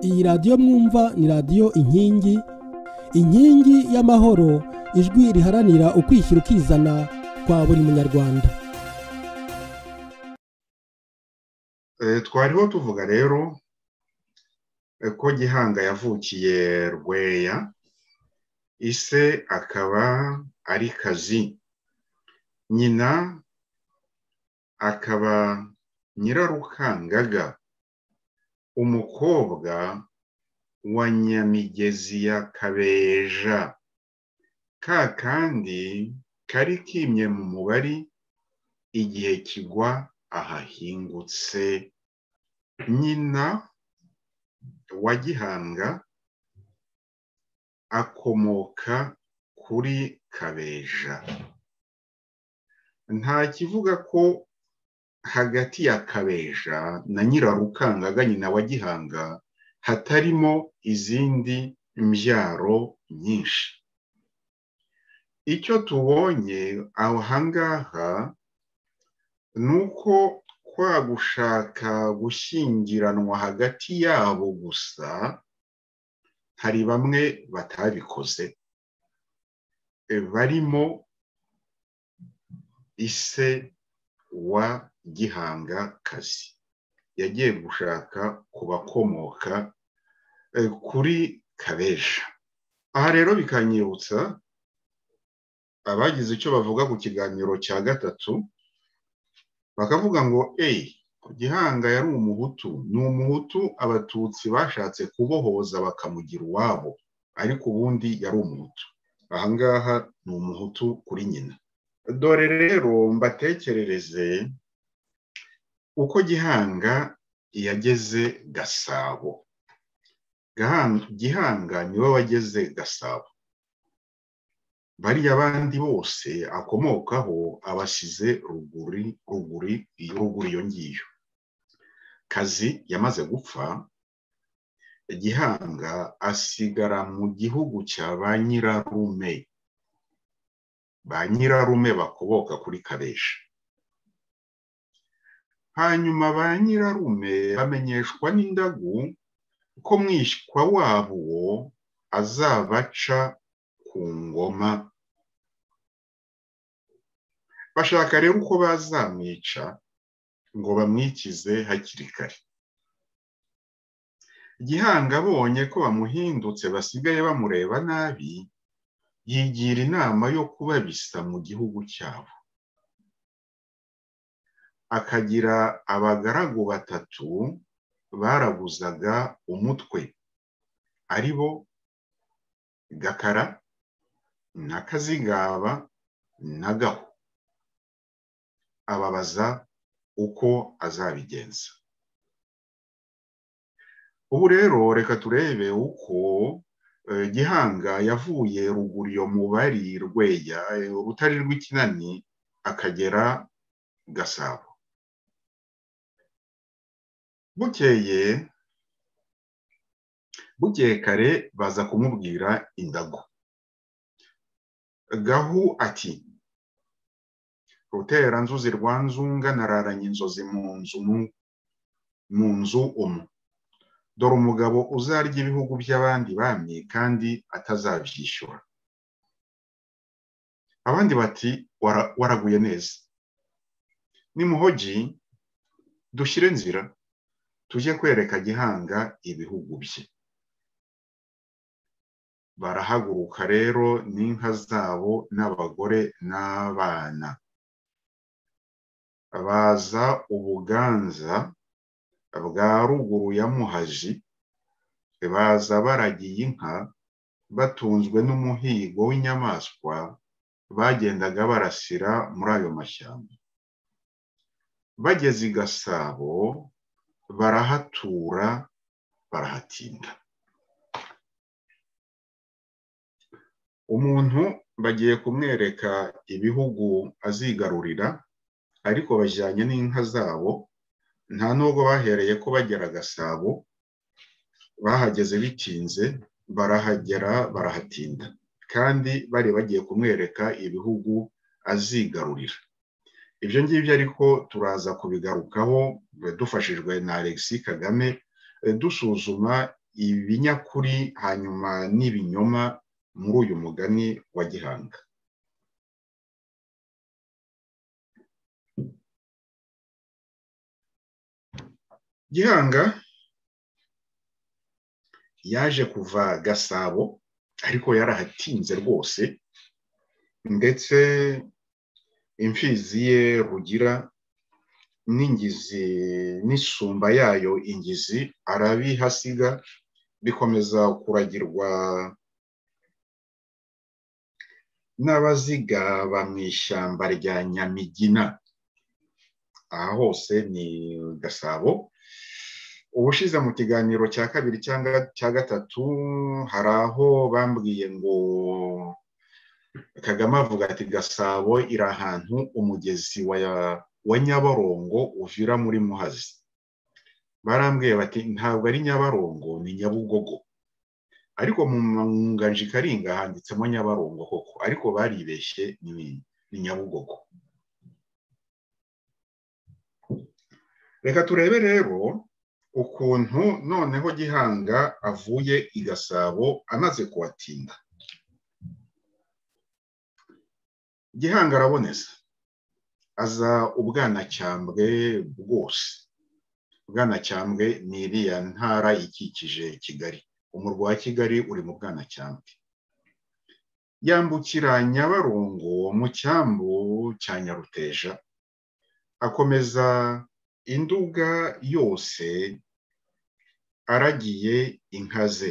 iyi radiyo mwumva ni radiyo inkingi inkingi y'amahoro ijwi riharanira ukwishyira ukizana kwa buri munyarwanda twariho tuvuga rero ko gihanga yavukiye rweya ise akaba ari kazi nyina akaba nyirarukangaga umukobwa wa nyamigezi ya kabeja ka kandi kari kimye mu mubari igihe kigwa ahahingutse nyina wa gihanga akomoka kuri kabeja nta kivuga ko hagati ya kabeja na nyirarukangaga nyina wa gihanga hatarimo izindi mbyaro nyinshi icyo tubonye aho hangaha ni uko kwa gushaka gushyingiranwa hagati yabo gusa hari bamwe batabikoze barimo ise wa gihanga kazi yagiye gushaka ku bakomoka kuri kabeja aha rero bikanyibutsa abagize icyo bavuga ku kiganiro cya gatatu bakavuga ngo eyi gihanga yari umuhutu ni umuhutu abatutsi bashatse kubohoza bakamugira uwabo ariko ubundi yari umuhutu ahangaha ni umuhutu kuri nyina dore rero mbatekerereze uko gihanga yageze gasabo gihanga niwe wageze gasabo bariya abandi bose akomokaho abasize ruguri ruguri ruguru iyo ngiyo kazi yamaze gupfa gihanga asigara mu gihugu cya ba nyirarume ba nyirarume bakomoka kuri karesha hanyuma ba nyirarume bamenyeshwa n'indagu ko mwishywa wabo uwo azabaca ku ngoma bashaka rero uko bazamwica ngo bamwikize hakiri kare gihanga abonye ko bamuhindutse basigaye bamureba nabi yigira inama yo kubabisa mu gihugu cyabo akagira abagaragu batatu baraguzaga umutwe ari bo gakara n'akazigaba n'agahu ababaza uko azabigenza ubu rero reka turebe uko gihanga yavuye ruguru iyo mubari rweya urutare rw'ikinani akagera gasabo bukeye bukeye kare baza kumubwira indago gahu ati rutera nzuzi rwa nzunga nararanye inzozi mu nzu mu nzu umwe dore umugabo uzarya ibihugu by'abandi bamye kandi atazabyishyura abandi bati waraguye neza nimuhogi dushyire nzira tujye kwereka gihanga ibihugu bye barahaguruka rero n'inka zabo n'abagore n'abana baza ubuganza bwa ruguru ya muhaji baza baragiye inka batunzwe n'umuhigo w'inyamaswa bagendaga barasira muri ayo mashyamba bageze i gasabo barahatura barahatinda umuntu bagiye kumwereka ibihugu azigarurira ariko bajyanye n'inka zabo nta nubwo bahereye ko bagera gasabo bahageze bitinze barahagera barahatinda kandi bari bagiye kumwereka ibihugu azigarurira ibyo ngibyo ariko turaza kubigarukaho dufashijwe na alexis kagame dusuzuma ibinyakuri hanyuma n'ibinyoma muri uyu mugani wa gihanga gihanga yaje kuva gasabo ariko yarahatinze rwose ndetse imfizi ye rugira n'ingizi n'isumba yayo ingizi arabihasiga bikomeza kuragirwa n'abaziga ba mu ishyamba rya nyamigina aha hose ni gasabo ubushize mu kiganiro cya kabiri cyangwa cya gatatu hari aho bambwiye ngo kagame avuga ati gasabo iri ahantu umugezi wa nyabarongo uvira muri muhazi barambwiye bati ntabwo ari nyabarongo ni nyabugogo ariko mu mwunganji karinga handitsemo nyabarongo koko ariko baribeshye ni nyabugogo reka turebe rero ukuntu noneho gihanga avuye i gasabo amaze kuhatinda gihanga araboneza aza ubwanacyambwe bwose ubwanacyambwe ni iriya ntara ikikije kigali umurwa wa kigali uri mu bwanacyambwe yambukira nyabarongo mu cyambu cya nyaruteja akomeza induga yose aragiye inka ze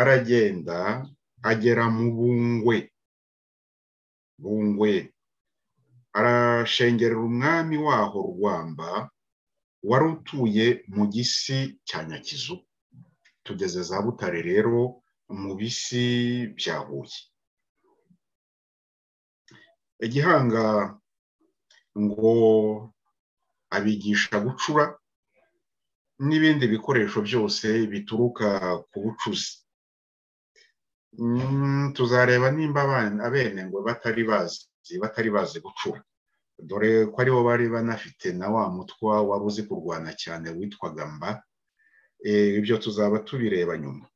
aragenda agera mu bungwe bungwe arashengerera umwami waho rwamba wari utuye mu gisi cya nyakizu tugeze za butare rero mu bisi bya huye igihanga ngo abigisha gucura n'ibindi bikoresho byose bituruka ku bucuzi tuzareba nimba abene ngo batari bazi batari bazi gucura dore ko aribo bari banafite na wa mutwa wari uzi kurwana cyane witwaga mba ibyo tuzaba tubireba nyuma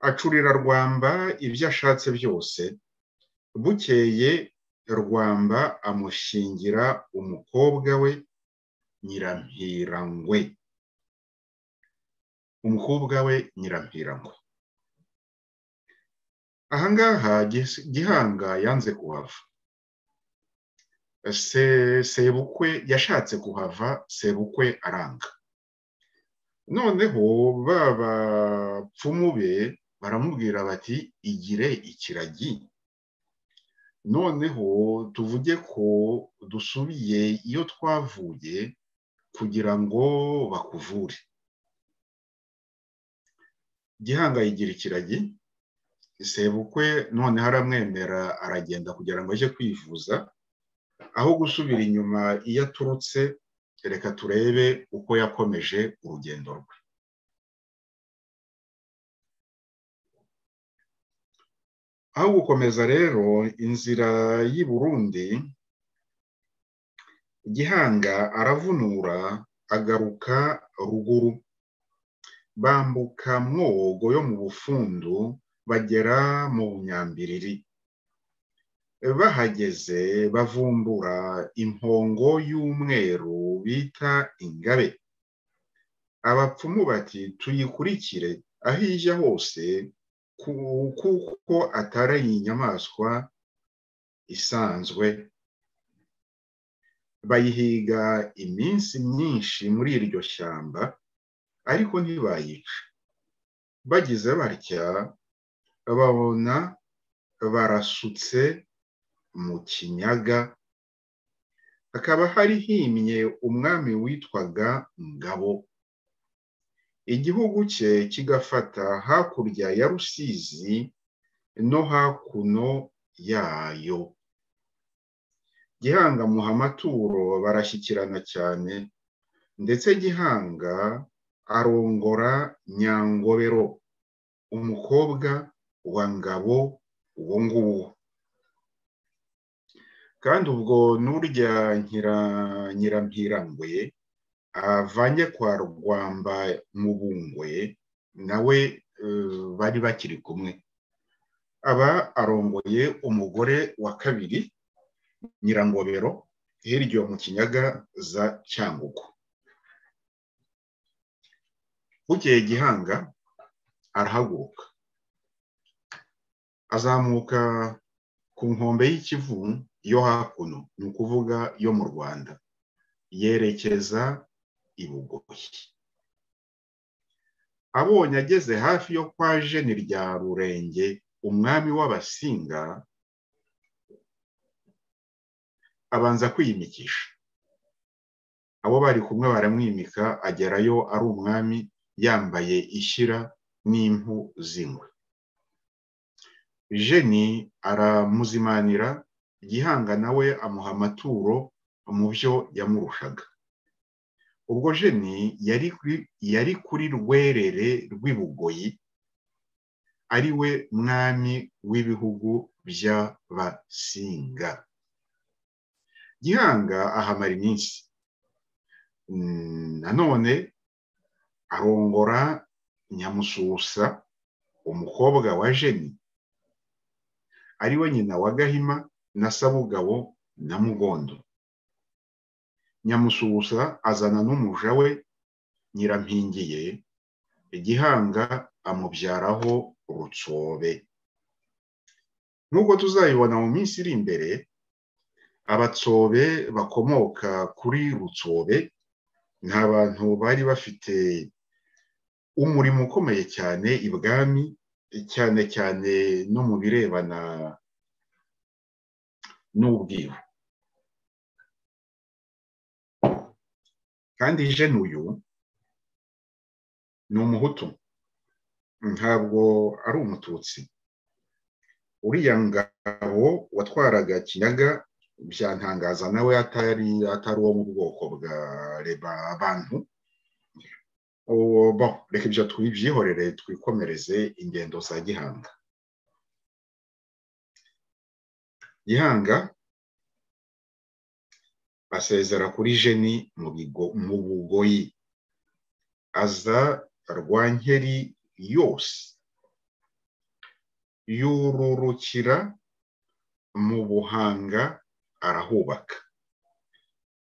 acurira rwamba ibyo ashatse byose bukeye rwamba amushingira umukobwa we nyirampirangwe umukobwa we nyirampirangwe ahangaha gihanga yanze kuhava sebukwe yashatse kuhava sebukwe aranga noneho ba bapfumu be baramubwira bati igire ikiragi noneho tuvuge ko dusubiye iyo twavuye kugira ngo bakuvure gihanga yigira ikiragi sebukwe noneho aramwemera aragenda kugira ngo ajye kwivuza aho gusubira inyuma iyo aturutse reka turebe uko yakomeje urugendo rwe aho gukomeza rero inzira y'i Burundi gihanga aravunura agaruka ruguru bambuka mwogo yo mu bufundu bagera mu bunyambiriri bahageze bavumbura impongo y'umweru bita ingabe abapfumu bati tuyikurikire aho ijya hose kuko atari inyamaswa isanzwe bayihiga iminsi myinshi muri iryo shyamba ariko ntibayica bagize batya babona barasutse mu kinyaga hakaba hari himye umwami witwaga ngabo igihugu cye kigafata hakurya ya rusizi no hakuno yayo gihanga muha amaturo barashyikirana cyane ndetse gihanga arongora nyangobero umukobwa wa ngabo uwo nguwo kandi ubwo n'urya nyirampirangwe avanye kwa rwamba mubungwe nawe bari bakiri kumwe aba arongoye umugore wa kabiri nyirangobero hirya mu kinyaga za cyangugu bukeye gihanga arahaguruka azamuka ku nkombe y'ikivu yo hakuno ni ukuvuga yo mu rwanda yerekeza i bugoyi abonye ageze hafi yo kwa jeni rya rurenge umwami w'abasinga abanza kwiyimikisha abo bari kumwe baramwimika agerayo ari umwami yambaye ishyira n'impu z'ingwe jeni aramuzimanira gihanga nawe amuha amaturo mu byo yamurushaga ubwo jeni yari kuri rwerere rw'ibugoyi ari we mwami w'ibihugu by'abasinga gihanga ahamara iminsi nanone arongora nyamususa umukobwa wa jeni ari we nyina wa gahima na sabugabo na mugondo nyamususa azana n'umuja we nyirampingiye igihanga amubyaraho urutsobe nk'uko tuzayibona mu minsi iri imbere abatsobe bakomoka kuri rutsobe ni abantu bari bafite umurimo ukomeye cyane ibwami cyane cyane no mu birebana n'ubwiru kandi jene uyu ni umuhutu ntabwo ari umututsi uriya ngabo watwaraga kinyaga byantangaza nawe atari atari uwo mu bwoko bwa reba abantu reka ibyo tubyihorere twikomereze ingendo za gihanga gihanga asezera kuri jeni mu bugoyi aza rwa nkeri yose yururukira mu buhanga arahubaka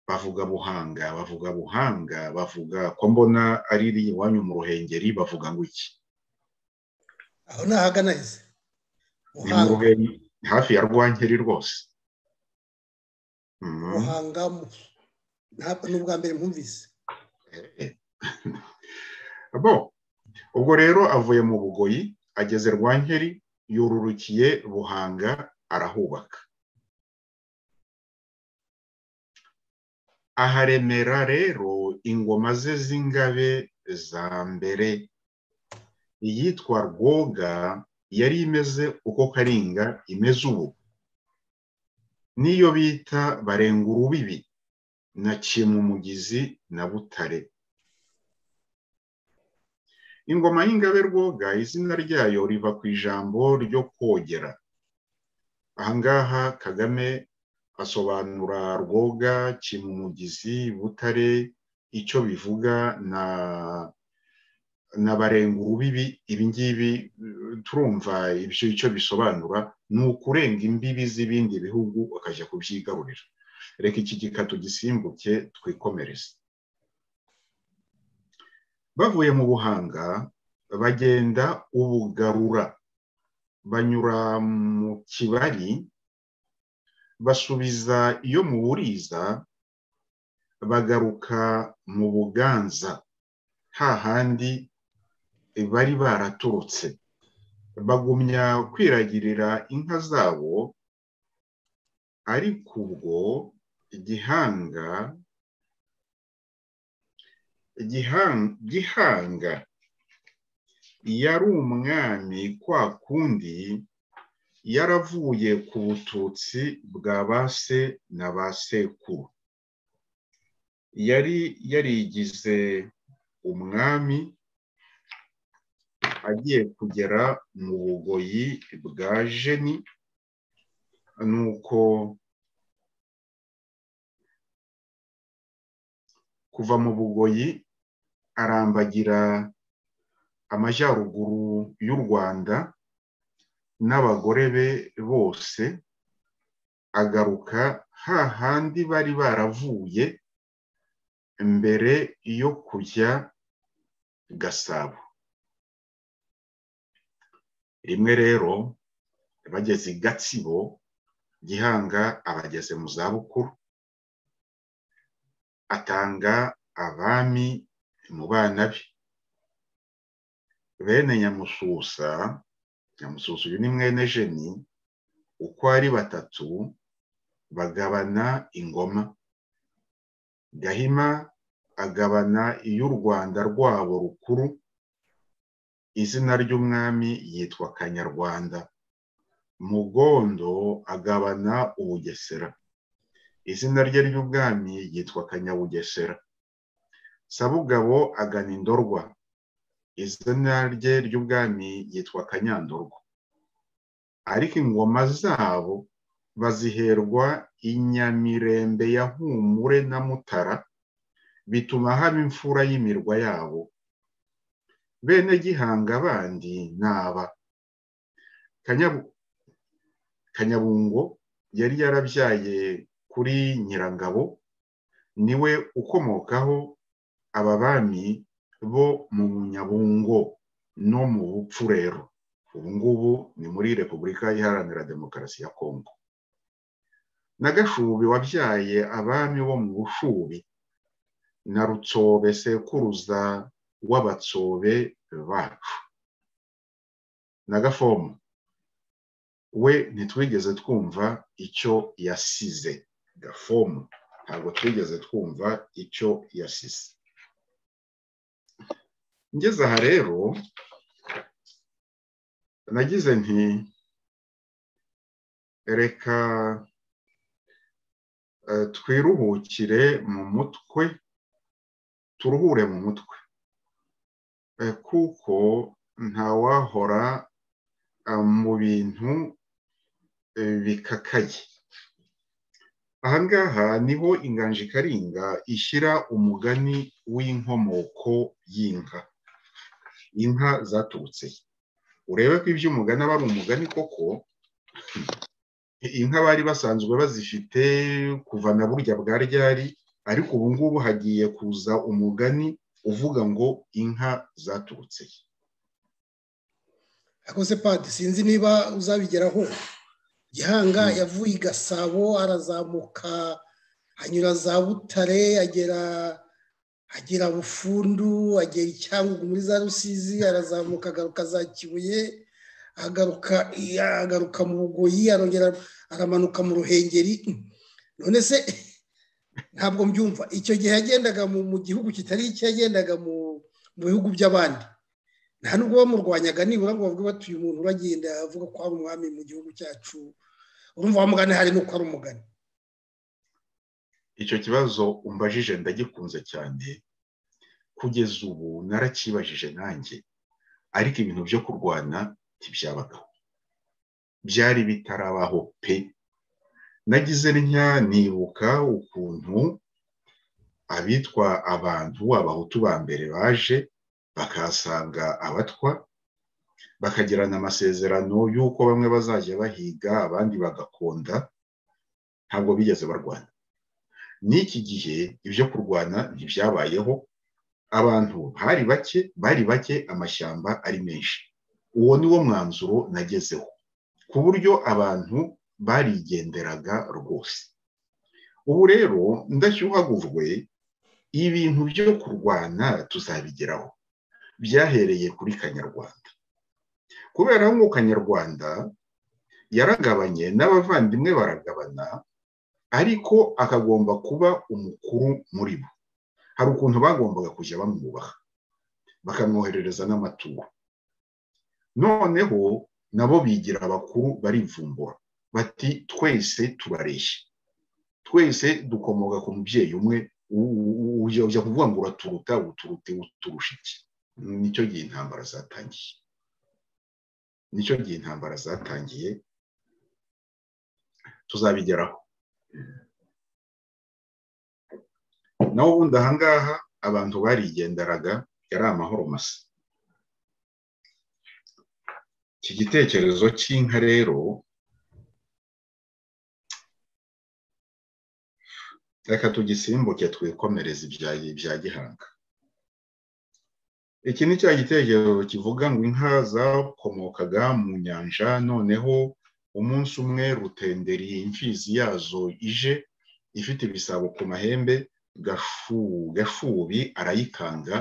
bavuga buhanga bavuga buhanga bavuga ko mbona ari iri iwanyu mu ruhengeri bavuga ngo iki aho ni ahagana izi ni mu ruhengeri hafi ya rwankeri rwose buhanga ntabwo ni ubwa mbere mwumvise bo ubwo rero avuye mu bugoyi ageze rwankeri yururukiye buhanga arahubaka aharemera rero ingoma ze z'ingabe za mbere iyitwa rwoga yari imeze uko karinga imeze ubu n'iyo bita barenga urubibi na kimumugizi na butare ingoma y'ingabe rwoga izina ryayo riva ku ijambo ryo kogera ahangaha kagame asobanura rwoga kimumugizi butare icyo bivuga na n'abarenga urubibi ibingibi turumva ibyo icyo bisobanura ni ukurenga imbibi z'ibindi bihugu ukajya kubyigarurira reka iki gika tugisimbuke twikomereze bavuye mu buhanga bagenda ubugarura banyura mu kibari basubiza iyo mu buriza bagaruka mu buganza hahandi bari baraturutse bagumya kwiragirira inka zabo ariko ubwo gihanga gihanga yari umwami kwa kundi yaravuye ku bututsi bwa ba se na ba sekuru yari yarigize umwami agiye kugera mu bugoyi bwa jeni nuko kuva mu bugoyi arambagira amajyaruguru y'u rwanda n'abagore be bose agaruka hahandi bari baravuye mbere yo kujya gasabo rimwe rero bageze i gatsibo gihanga abageze mu zabukuru atanga abami mu bana be bene nyamususa nyamususa uyu ni mwene jeni uko ari batatu bagabana ingoma gahima agabana iy'u rwanda rwabo rukuru izina ry'umwami yitwa kanyarwanda mugondo agabana ubugesera izina rye ry'ubwami yitwa kanyabugesera sabugabo agana indorwa izina rye ry'ubwami yitwa kanyandorwa ariko ingoma zabo baziherwa inyamirembe ya humure na mutara bituma haba imfura y'imirwa yabo bene gihanga bandi ntaba kanyabungo yari yarabyaye kuri nyirangabo niwe ukomokaho aba bami bo mu nyabungo no mu bupfurero ubu ngubu ni muri repubulika iharanira demokarasi ya kongo na gashubi wabyaye abami bo mu bushubi na rutsobe sekuruza w'abatsobe bacu na gafomu we ntitwigeze twumva icyo yasize gafomu ntabwo twigeze twumva icyo yasize ngeze aha rero nagize nti reka twiruhukire mu mutwe turuhure mu mutwe kuko ntawahora mu bintu bikakaye ahangaha niho inganji karinga ishyira umugani w'inkomoko y'inka inka zaturutse urebe ko ibyo umugani aba ari umugani koko inka bari basanzwe bazifite kuva na burya bwa ryari ariko ubu ngubu hagiye kuza umugani uvuga ngo inka zaturutse akoze padi sinzi niba uzabigeraho gihanga yavuye i gasabo arazamuka anyura za butare agera agera bufundu agera icyangugu muri za rusizi arazamuka agaruka za kibuye agaruka mu bugoyi arongera aramanuka mu ruhengeri none se ntabwo mbyumva icyo gihe yagendaga mu gihugu kitari icyo yagendaga mu bihugu by'abandi nta nubwo bamurwanyaga nibura ngo bavuge batuye umuntu uragenda avuga ko ari umwami mu gihugu cyacu urumva wamugana hari n'uko ari umugani icyo kibazo umbajije ndagikunze cyane kugeza ubu narakibajije nanjye ariko ibintu byo kurwana ntibyabagaho byari bitarabaho pe nagize ntya nibuka ukuntu abitwa abantu abahutu ba mbere baje bakahasanga abatwa bakagirana amasezerano y'uko bamwe bazajya bahiga abandi bagakonda ntabwo bigeze barwana n'iki gihe ibyo kurwana ntibyabayeho abantu bari bake bari bake amashyamba ari menshi uwo ni wo mwanzuro nagezeho ku buryo abantu barigenderaga rwose ubu rero ndashyuhagurwe ibintu byo kurwana tuzabigeraho byahereye kuri kanyarwanda kubera ngo kanyarwanda yaragabanye n'abavandimwe baragabana ariko akagomba kuba umukuru muri bo hari ukuntu bagombaga kujya bamwubaha bakamwoherereza n'amaturo noneho nabo bigira abakuru barivumbura bati twese tubareshya twese dukomoka ku mubyeyi umwe ujya kuvuga ngo uraturuta uturute uturusha iki nicyo gihe intambara zatangiye nicyo gihe intambara zatangiye tuzabigeraho naho ubundi ahangaha abantu barigenderaga yari amahoro masa iki gitekerezo cy'inka rero reka tugisimbuke twikomereze ibya gihanga iki ni cya gitekerezo kivuga ngo inka zakomokaga mu nyanja noneho umunsi umwe rutenderi imfizi yazo ije ifite ibisabo ku mahembe gashubi arayikanga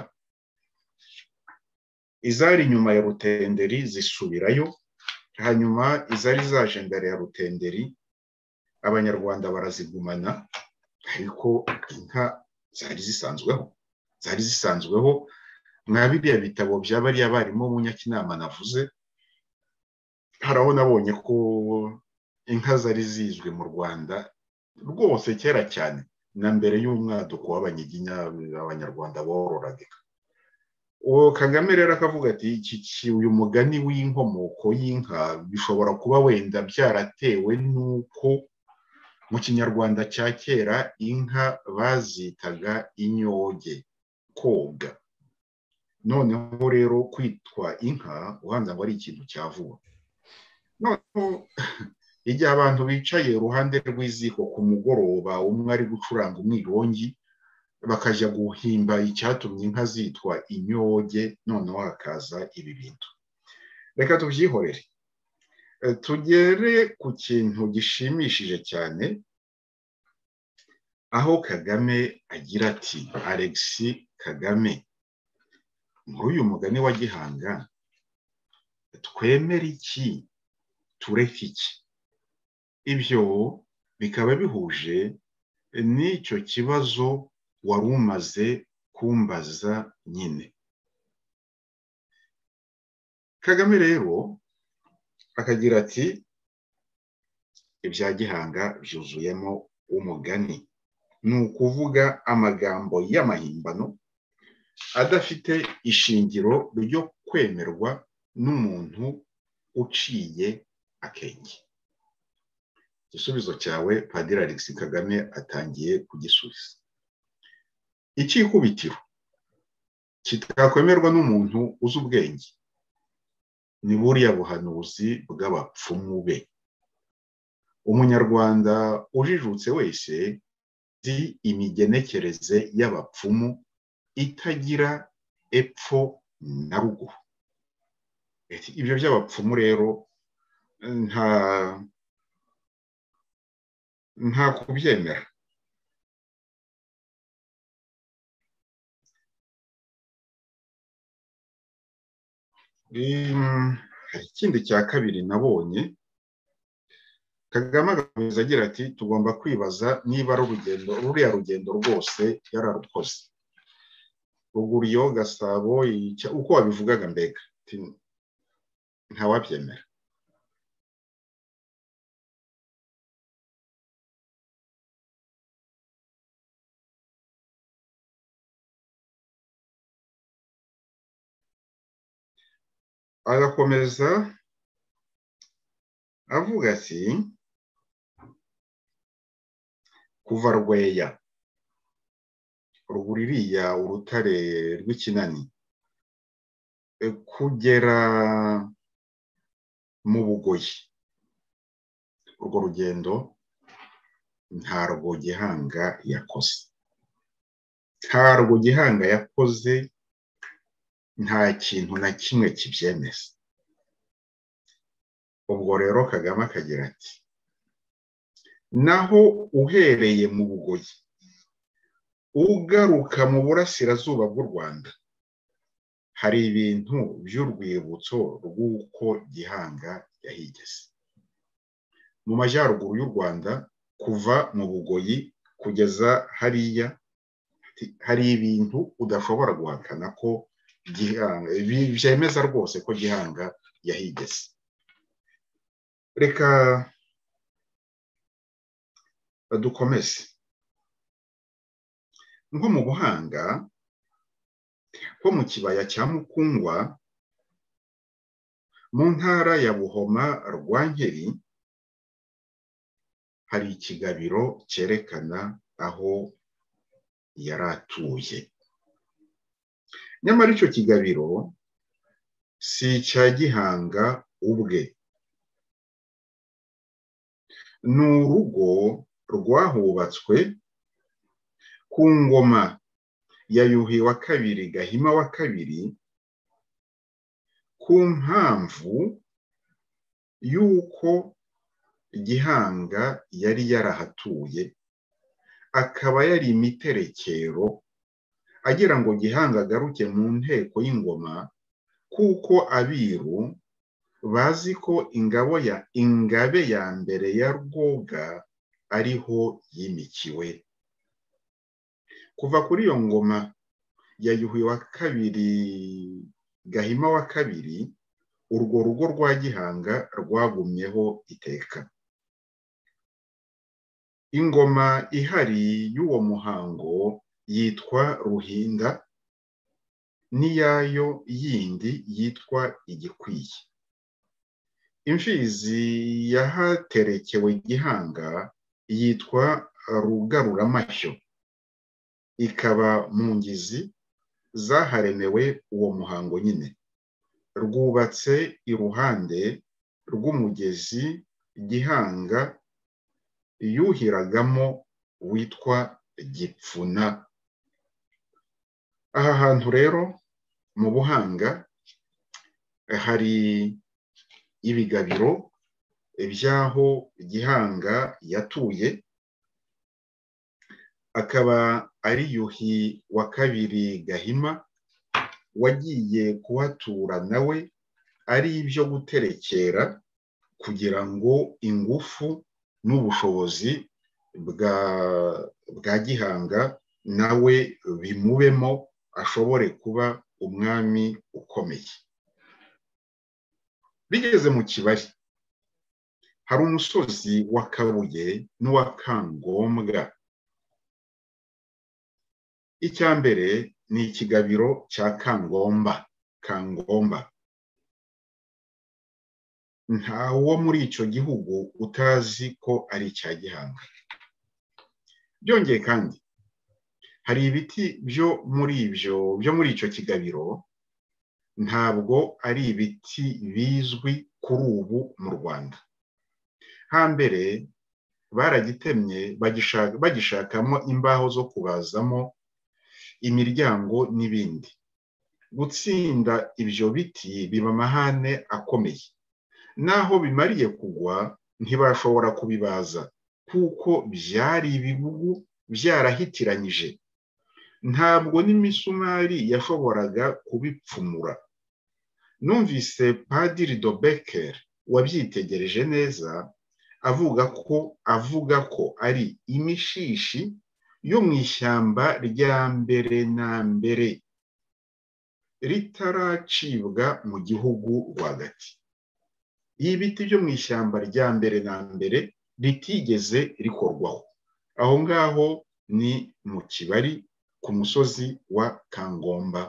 izari inyuma ya rutenderi zisubirayo hanyuma izari zaje mbere ya rutenderi abanyarwanda barazigumana ariko inka zari zisanzweho zari zisanzweho nka biriya bitabo bya bariya barimu munyakinama navuze haraho nabonye ko inka zari zizwi mu rwanda rwose kera cyane na mbere y'umwaduko w'abanyiginya abanyarwanda bororaga uwo kagame rero akavuga ati uyu mugani w'inkomoko y'inka bishobora kuba wenda byaratewe n'uko mu kinyarwanda cya kera inka bazitaga inyoge koga noneho rero kwitwa inka ubanza ngo ari ikintu cya vuba noneho igihe abantu bicaye iruhande rw'iziko ku mugoroba umwe ari gucuranga umwirongi bakajya guhimba icyatumye inka zitwa inyoge noneho hakaza ibi bintu reka tubyihorere tugere ku kintu gishimishije cyane aho kagame agira ati alexi kagame muri uyu mugani wa gihanga twemere iki tureke iki ibyo bikaba bihuje n'icyo kibazo wari umaze kumbaza nyine kagame rero akagira ati ibya gihanga byuzuyemo umugani ni ukuvuga amagambo y'amahimbano adafite ishingiro ryo kwemerwa n'umuntu uciye akenge igisubizo cyawe padiri Alex kagame atangiye kugisubiza icyikubitiro kitakwemerwa n'umuntu uzi ubwenge ni buriya buhanuzi bw'abapfumu be umunyarwanda ujijutse wese nzi imigenekereze y'abapfumu itagira epfo na ruguru ibyo by'abapfumu rero nta nta kubyemera hari ikindi cya kabiri nabonye kagame agakomeza agira ati tugomba kwibaza niba ari urugendo ruriya rugendo rwose yararukoze ruguriyo gasabo uko wabivugaga mbega ntawabyemera agakomeza avuga ati kuva rweya ruguru iriya urutare rw'ikinani kugera mu bugoyi urwo rugendo ntarwo gihanga yakoze ntarwo gihanga yakoze nta kintu na kimwe kibyemeza ubwo rero kagame akagira ati naho uhereye mu bugoyi ugaruka mu burasirazuba bw'u rwanda hari ibintu by'urwibutso rw'uko gihanga yahigeze mu majyaruguru y'u rwanda kuva mu bugoyi kugeza hariya hari ibintu udashobora guhakana ko gihanga byemeza rwose ko gihanga yahigeze reka dukomeze nko mu buhanga ho mu kibaya cya mukungwa mu ntara ya buhoma rwa nkeri hari ikigabiro cyerekana aho yari atuye nyamara icyo kigabiro si icya gihanga ubwe ni urugo rwahubatswe ku ngoma ya yuhi wa kabiri gahima wa kabiri ku mpamvu y'uko gihanga yari yarahatuye akaba yari imiterekero agira ngo gihanga agaruke mu nteko y'ingoma kuko abiru bazi ko ingabo ya ingabe ya mbere ya rwoga ariho yimikiwe kuva kuri iyo ngoma ya yuhi wa kabiri gahima wa kabiri urwo rugo rwa gihanga rwagumyeho iteka ingoma ihari y'uwo muhango yitwa ruhinda n'iyayo yindi yitwa igikwiye imfizi yahaterekewe gihanga yitwa rugaruramashyo ikaba mu ngizi zaharemewe uwo muhango nyine rwubatse iruhande rw'umugezi gihanga yuhiragamo witwa gipfuna aha hantu rero mu buhanga hari ibigabiro by'aho gihanga yatuye akaba ari yuhi wa kabiri gahima wagiye kuhatura nawe ari ibyo guterekera kugira ngo ingufu n'ubushobozi bwa bwa gihanga nawe bimubemo ashobore kuba umwami ukomeye bigeze mu kibari hari umusozi wa kabuye n'uwa kangombwa icya mbere ni ikigabiro cya kangomba kangomba nta wo muri icyo gihugu utazi ko ari icya gihanga byongeye kandi hari ibiti byo muri ibyo byo muri icyo kigabiro ntabwo ari ibiti bizwi kuri ubu mu rwanda hambere baragitemye bagishakamo imbaho zo kubazamo imiryango n'ibindi gutsinda ibyo biti biba amahane akomeye naho bimariye kugwa ntibashobora kubibaza kuko byari ibibugu byarahitiranyije ntabwo n'imisumari yashoboraga kubipfumura numvise padiri dobeker wabyitegereje neza avuga ko avuga ko ari imishishi yo mu ishyamba rya mbere na mbere ritaracibwa mu gihugu rwagati iyi biti byo mu ishyamba rya mbere na mbere ritigeze rikorwaho aho ngaho ni mu kibari ku musozi wa kangomba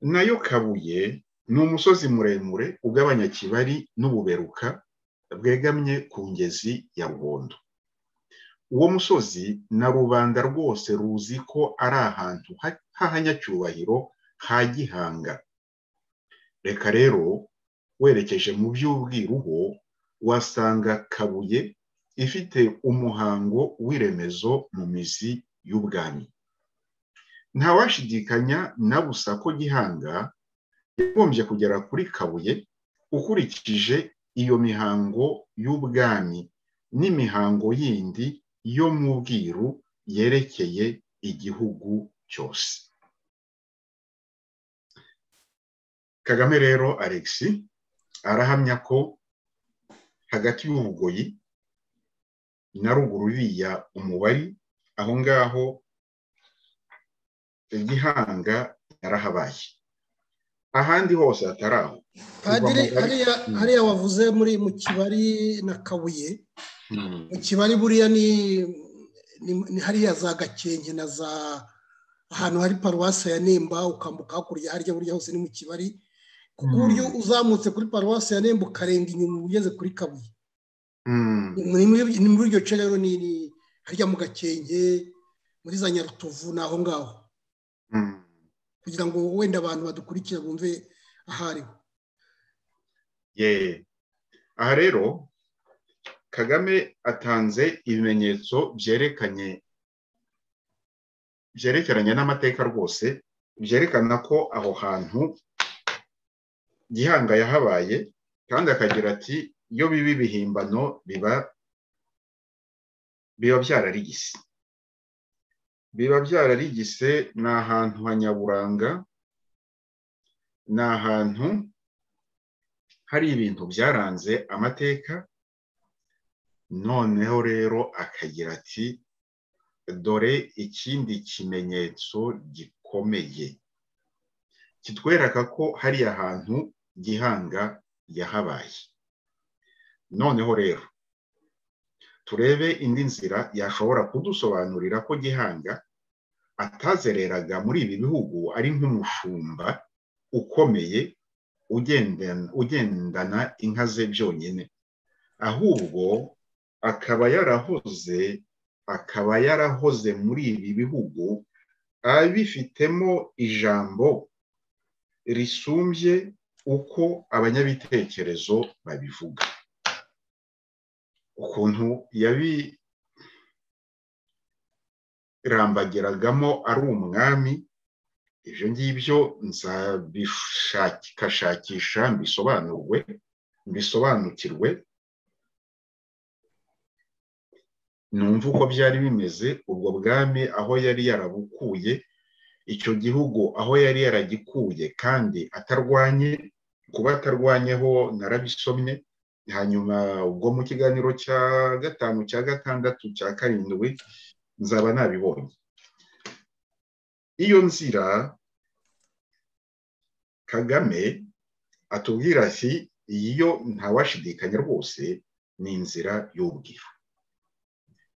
nayo kabuye ni umusozi muremure ugabanya kibari n'ububeruka bwegamye ku ngezi ya rubondo uwo musozi na rubanda rwose ruzi ko ari ahantu h'ahanyacyubahiro ha gihanga reka rero werekeje mu by'ubwiruhu wasanga kabuye ifite umuhango w'iremezo mu mizi y'ubwami ntawashidikanya na busa ko gihanga yagombye kugera kuri kabuye ukurikije iyo mihango y'ubwami n'imihango yindi yo mu bwiru yerekeye igihugu cyose kagame rero alexi arahamya ko hagati y'ubugoyi na ruguru uriya umubari aho ngaho igihanga yarahabaye ahandi hose hatari aho hariya wavuze muri mu kibari na kabuye mu kibari buriya ni hariya za gakenke na za ahantu hari paruwasi ya nemba ukambuka hakurya harya burya hose ni mu kibari ku buryo uzamutse kuri paruwasi ya nemba ukarenga inyuma ugeze kuri kabuye ni muri iryo ce rero ni harya mu gakenge muri za nyarutovu ni aho ngaho kugira ngo wenda abantu badukurikira bumve ahariho aha rero kagame atanze ibimenyetso byerekanye byerekeranye n'amateka rwose byerekana ko aho hantu gihanga yahabaye kandi akagira ati iyo biba ibihimbano biba biba byararigise biba byararigise ni ahantu hanyaburanga ni ahantu hari ibintu byaranze amateka noneho rero akagira ati dore ikindi kimenyetso gikomeye kitwereka ko hariya hantu gihanga yahabaye noneho rero turebe indi nzira yashobora kudusobanurira ko gihanga atazereraga muri ibi bihugu ari nk'umushumba ukomeye ugendana inka ze byonyine ahubwo akaba yarahoze akaba yarahoze muri ibi bihugu abifitemo ijambo risumbye uko abanyabitekerezo babivuga ukuntu yabirambagiragamo ari umwami ibyo ngibyo nzabishakashakisha mbisobanurwe mbisobanukirwe numva uko byari bimeze ubwo bwami aho yari yarabukuye icyo gihugu aho yari yaragikuye kandi atarwanye kuba atarwanyeho narabisomye hanyuma ubwo mu kiganiro cya gatanu cya gatandatu cya karindwi nzaba nabibonye iyo nzira kagame atubwira ati iyo ntawashidikanya rwose ni inzira y'ubwiru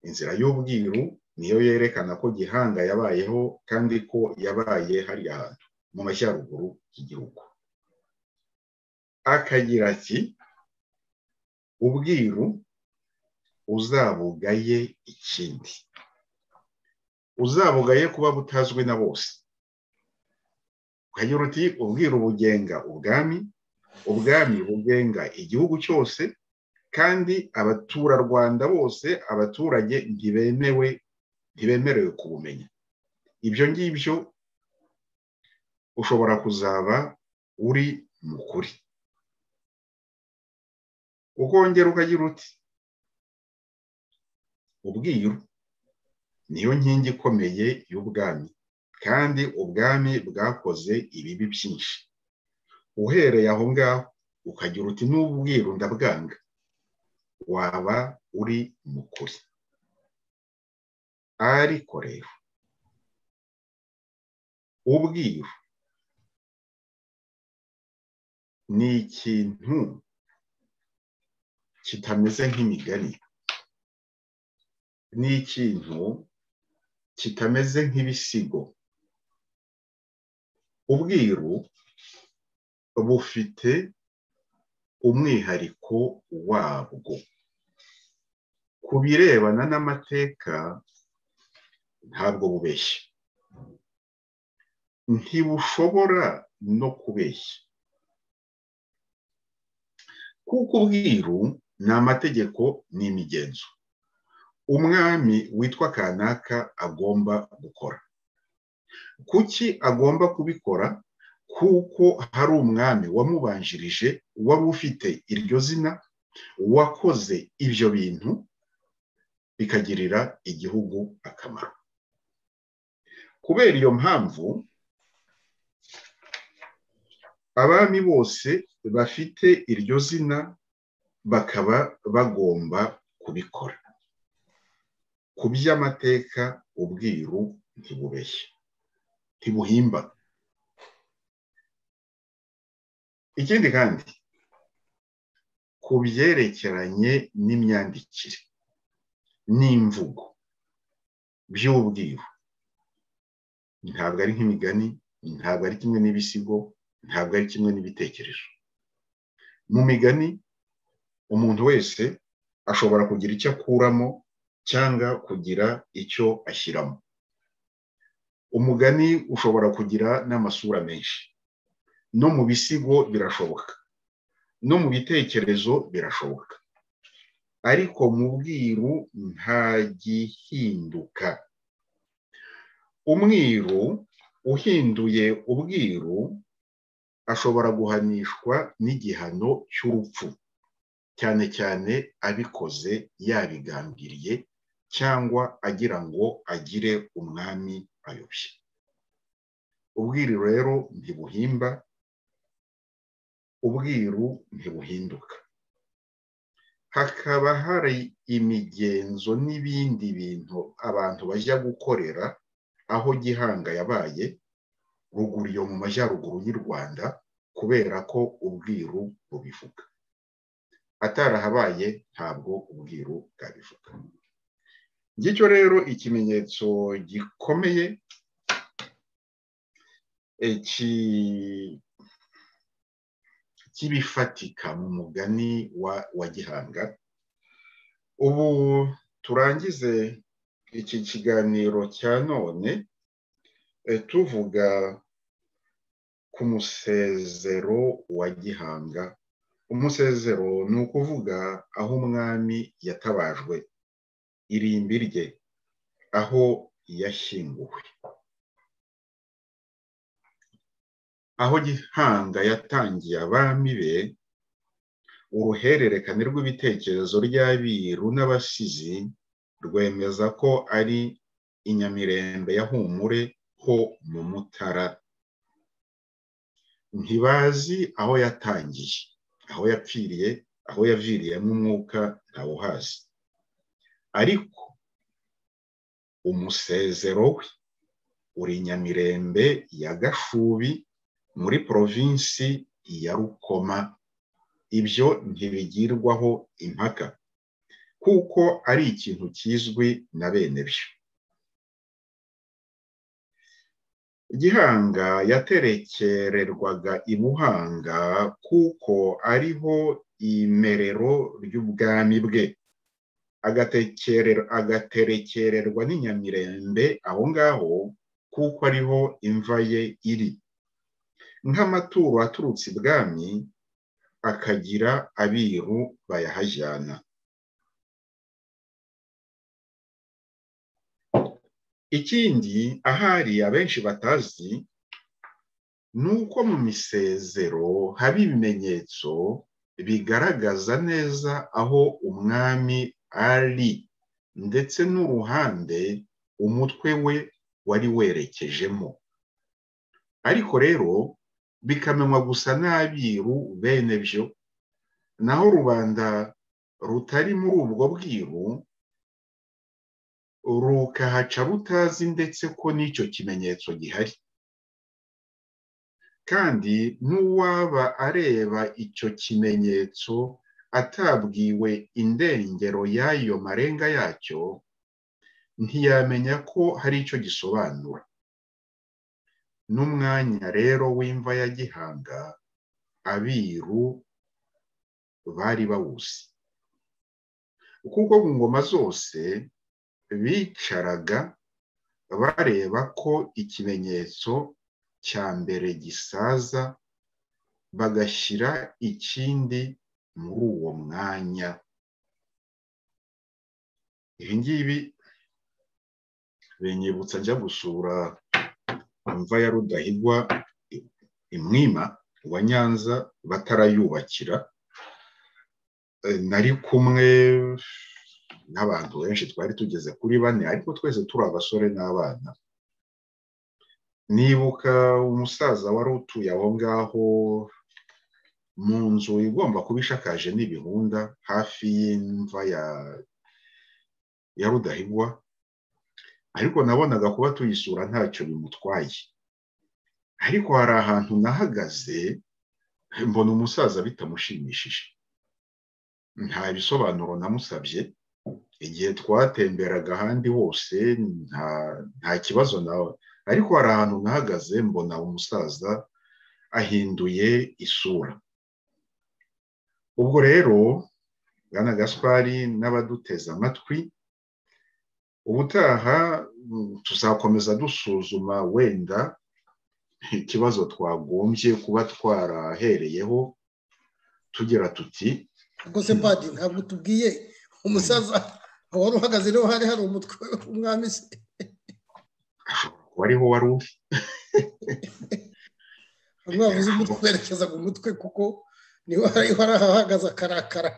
inzira y'ubwiru niyo yerekana ko gihanga yabayeho kandi ko yabaye hariya hantu mu mashyaruguru y'igihugu akagira ati ubwiru uzabugaye ikindi uzabugaye kuba butazwi na bose ukagira uti ubwiru bugenga ubwami ubwami bugenga igihugu cyose kandi abaturarwanda bose abaturage ntibemewe ntibemerewe kubumenya ibyo ngibyo ushobora kuzaba uri mukuri ukongera ukagira uti ubwiru niyo nkingi ikomeye y'ubwami kandi ubwami bwakoze ibibi byinshi uhereye aho ngaho ukagira uti n'ubwiru ndabwanga waba uri mukuri ariko rero ubwiru ni ikintu kitameze nk'imigani ni ikintu kitameze nk'ibisigo ubwiru bufite umwihariko wabwo ku birebana n'amateka ntabwo bubeshya ntibushobora no kubeshya kuko ubwiru ni amategeko n'imigenzo umwami witwa kanaka agomba gukora kuki agomba kubikora kuko hari umwami wamubanjirije wari ufite iryo zina wakoze ibyo bintu bikagirira igihugu akamaro kubera iyo mpamvu abami bose bafite iryo zina bakaba bagomba kubikora ku by'amateka ubwiru ntibubeshye ntibuhimba ikindi kandi ku byerekeranye n'imyandikire n'imvugo by'ubwiru ntabwo ari nk'imigani ntabwo ari kimwe n'ibisigo ntabwo ari kimwe n'ibitekerezo mu migani umuntu wese ashobora kugira icyo akuramo cyangwa kugira icyo ashyiramo umugani ushobora kugira n'amasura menshi no mu bisigo birashoboka no mu bitekerezo birashoboka ariko mu bwiru ntagihinduka umwiru uhinduye ubwiru ashobora guhanishwa n'igihano cy'urupfu cyane cyane abikoze yabigambiriye cyangwa agira ngo agire umwami ayobye ubwiru rero ntibuhimba ubwiru ntibuhinduka hakaba hari imigenzo n'ibindi bintu abantu bajya gukorera aho gihanga yabaye ruguru yo mu majyaruguru y'u rwanda kubera ko ubwiru bubivuga atarahabaye ntabwo ubwiru bwabivuga ngicyo rero ikimenyetso gikomeye cy'ibifatika mu mugani wa gihanga ubu turangize iki kiganiro cya none tuvuga ku musezero wa gihanga umusezero ni ukuvuga aho umwami yatabajwe irimbi rye aho yashyinguwe aho gihanga yatangiye abami be uruhererekane rw'ibitekerezo ry'abiru n'abasizi rwemeza ko ari inyamirembe ya humure ho mu mutara ntibazi aho yatangiye aho yapfiriye aho yaviriyemo umwuka ntawuhazi ariko umusezero we uri nyamirembe ya gashubi muri porovinsi ya rukoma ibyo ntibigirwaho impaka kuko ari ikintu kizwi na bene byo gihanga yaterekererwaga i buhanga kuko ariho imerero ry'ubwami bwe agaterekererwa n'inyamirembe aho ngaho kuko ariho imva ye iri nk'amaturo aturutse ibwami akagira abiru bayahajyana ikindi ahari abenshi batazi ni uko mu misezero haba ibimenyetso bigaragaza neza aho umwami ari ndetse n'uruhande umutwe we wari werekejemo ariko rero bikamenywa gusa n'abiru bene byo naho rubanda rutari muri ubwo bwiru rukahaca rutazi ndetse ko n'icyo kimenyetso gihari kandi n'uwaba areba icyo kimenyetso atabwiwe indengero y'ayo marenga yacyo ntiyamenya ko hari icyo gisobanura n'umwanya rero w'imva ya gihanga abiru bari bawuzi kuko mu ngoma zose bicaraga bareba ko ikimenyetso cya mbere gisaza bagashyira ikindi muri uwo mwanya ibi ngibi binyibutsa njya gusura imva ya rudahigwa imwima wa nyanza batarayubakira nari kumwe n'abantu benshi twari tugeze kuri bane ariko twese turi abasore n'abana nibuka umusaza wari utuye aho ngaho mu nzu igomba kuba ishakaje n'ibihunda hafi y'imva ya rudahigwa ariko nabonaga kuba tuyisura ntacyo bimutwaye ariko hari ahantu nahagaze mbona umusaza bitamushimishije nta bisobanuro namusabye igihe twatemberaga ahandi hose nta kibazo nawe ariko hari ahantu nahagaze mbona umusaza ahinduye isura ubwo rero bwana gaspari n'abaduteze amatwi ubutaha tuzakomeza dusuzuma wenda ikibazo twagombye kuba twarahereyeho tugira tuti ubwo se padi ntabwo tubwiye umusaza wari uhagaze niho hari hari umutwe w'umwami se kuba ariho wari uri bamwe bavuze umutwe berekeza ku mutwe kuko niho hariho ahahagaze akarakara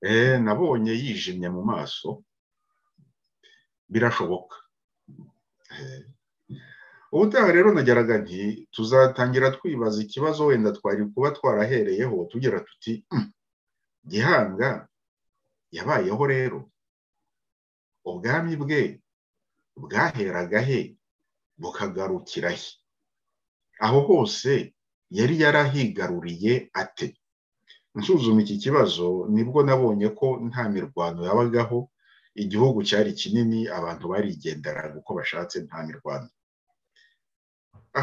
Eh, nabonye yijimye mu maso birashoboka Eh, ubutaha rero nageraga nti tuzatangira twibaza ikibazo wenda twari kuba twarahereyeho tugira tuti "Hmm, gihanga yabayeho rero ubwami bwe bwaheraga he bukagarukira he aho hose yari yarahigaruriye ate nsuzuma iki kibazo nibwo nabonye ko nta mirwano yabagaho igihugu cyari kinini abantu barigenderaga uko bashatse nta mirwano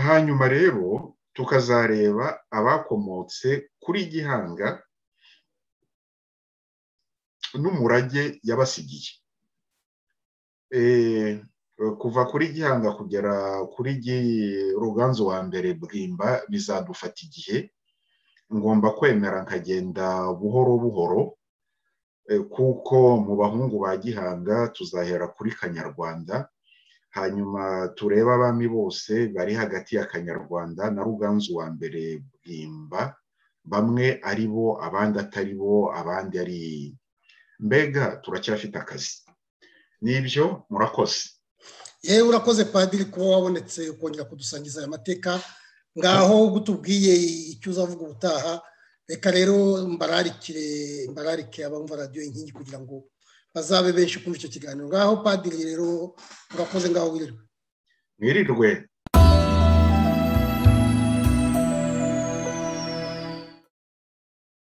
hanyuma rero tukazareba abakomotse kuri gihanga n'umurage yabasigiye Eh, kuva kuri gihanga kugera kuri Gi- ruganzu wa mbere bwimba bizadufata igihe ngomba kwemera nkagenda buhoro buhoro eh, kuko mu bahungu ba gihanga tuzahera kuri kanyarwanda hanyuma turebe abami bose bari hagati ya kanyarwanda na ruganzu wa mbere bwimba bamwe ari bo abandi atari bo abandi ari mbega turacyafite akazi nibyo murakoze yewe urakoze padiri kuba wabonetse ukongera kudusangiza aya mateka ngaho gutubwiye icyo uzavuga ubutaha reka rero mbararikire mbararike abumva radiyo inkingi kugira ngo bazabe benshi kumva icyo kiganiro ngaho padiri rero urakoze ngaho wirirwe mwirirwe